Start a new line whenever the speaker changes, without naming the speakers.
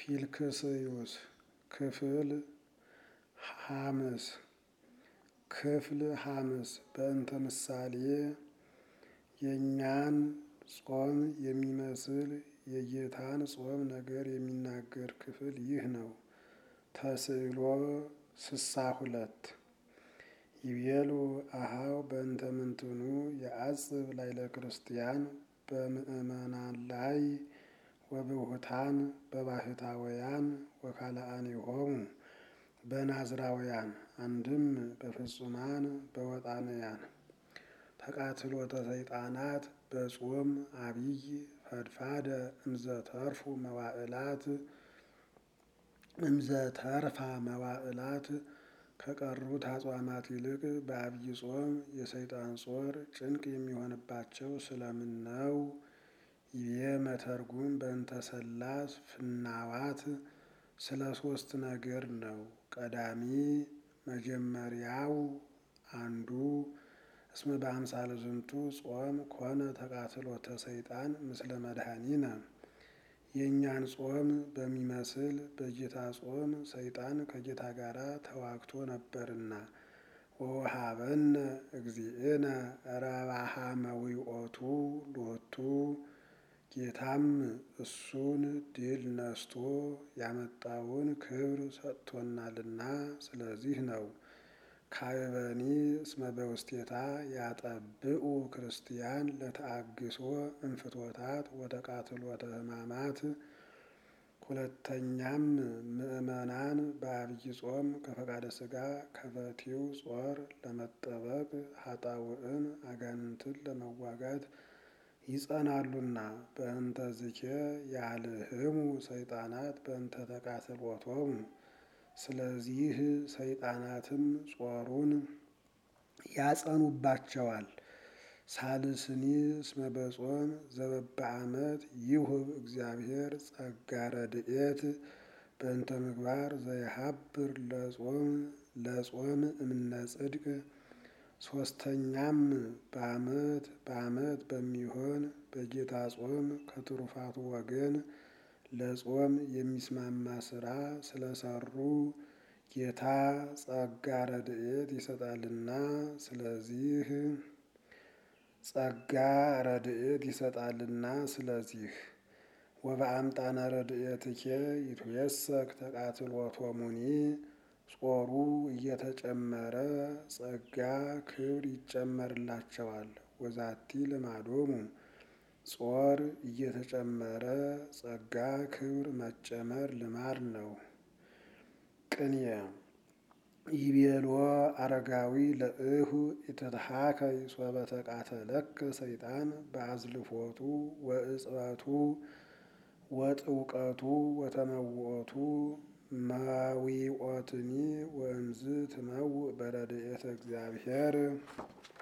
ፊልክስዩስ ክፍል ሐምስ ክፍል ሐምስ በእንተ ምሳሌ የእኛን ጾም የሚመስል የጌታን ጾም ነገር የሚናገር ክፍል ይህ ነው። ተስዕሎ ስሳ ሁለት ይቤሉ አሃው በእንተ ምንትኑ የአጽብ ላይለ ክርስቲያን በምእመናን ላይ ወብሁታን በባህታውያን ወካልአኒሆሙ በናዝራውያን አንድም በፍጹማን በወጣንያን ተቃትሎተ ሰይጣናት በጾም አብይ ፈድፋደ እምዘተርፉ መዋዕላት እምዘተርፋ መዋዕላት ከቀሩት አጽዋማት ይልቅ በአብይ ጾም የሰይጣን ጾር ጭንቅ የሚሆንባቸው ስለምን ነው? ይቤ መተርጉም በእንተ ሰላስ ፍናዋት ስለ ሶስት ነገር ነው። ቀዳሚ መጀመሪያው አንዱ እስመ በአምሳለ ዝንቱ ጾም ኮነ ተቃትሎተ ሰይጣን ምስለ መድኃኒነ የእኛን ጾም በሚመስል በጌታ ጾም ሰይጣን ከጌታ ጋር ተዋግቶ ነበርና። ወወሃበነ እግዚእነ ረባሃ መዊኦቱ ሎቱ ጌታም እሱን ድል ነስቶ ያመጣውን ክብር ሰጥቶናልና ስለዚህ ነው። ካበኒ እስመ በውስቴታ ያጠብኡ ክርስቲያን ለተአግሶ እንፍቶታት ወተቃትሎተ ሕማማት። ሁለተኛም ምእመናን በአብይ ጾም ከፈቃደ ሥጋ ከፈቲው ጾር ለመጠበቅ ኃጣውዕን አጋንንትን ለመዋጋት ይጸናሉና። በእንተ ዝኬ ያልህሙ ሰይጣናት በእንተ ተቃትሎቶሙ ስለዚህ ሰይጣናትም ጾሩን ያጸኑባቸዋል። ሳልስኒ እስመ በጾም ዘበበዓመት ይሁብ እግዚአብሔር ጸጋ ረድኤት በእንተ ምግባር ዘይሃብር ለጾም ለጾም እምነ ጽድቅ። ሶስተኛም በዓመት በዓመት በሚሆን በጌታ ጾም ከትሩፋቱ ወገን ለጾም የሚስማማ ስራ ስለሰሩ ጌታ ጸጋ ረድኤት ይሰጣልና ስለዚህ ጸጋ ረድኤት ይሰጣልና ስለዚህ ወበአምጣነ ረድኤትኬ ይትየሰክ ተቃትሎቶሙኒ ጾሩ እየተጨመረ ጸጋ ክብር ይጨመርላቸዋል። ወዛቲ ልማዶሙ ጾር እየተጨመረ ጸጋ ክብር መጨመር ልማድ ነው። ቅንየ ይቤሎ አረጋዊ ለእሁ ኢትትሃከይ ሶበ ተቃተለከ ሰይጣን በአዝልፎቱ ወእጽበቱ ወጥውቀቱ ወተመውኦቱ መዊኦትኒ ወእምዝ ትመውእ በረድኤተ እግዚአብሔር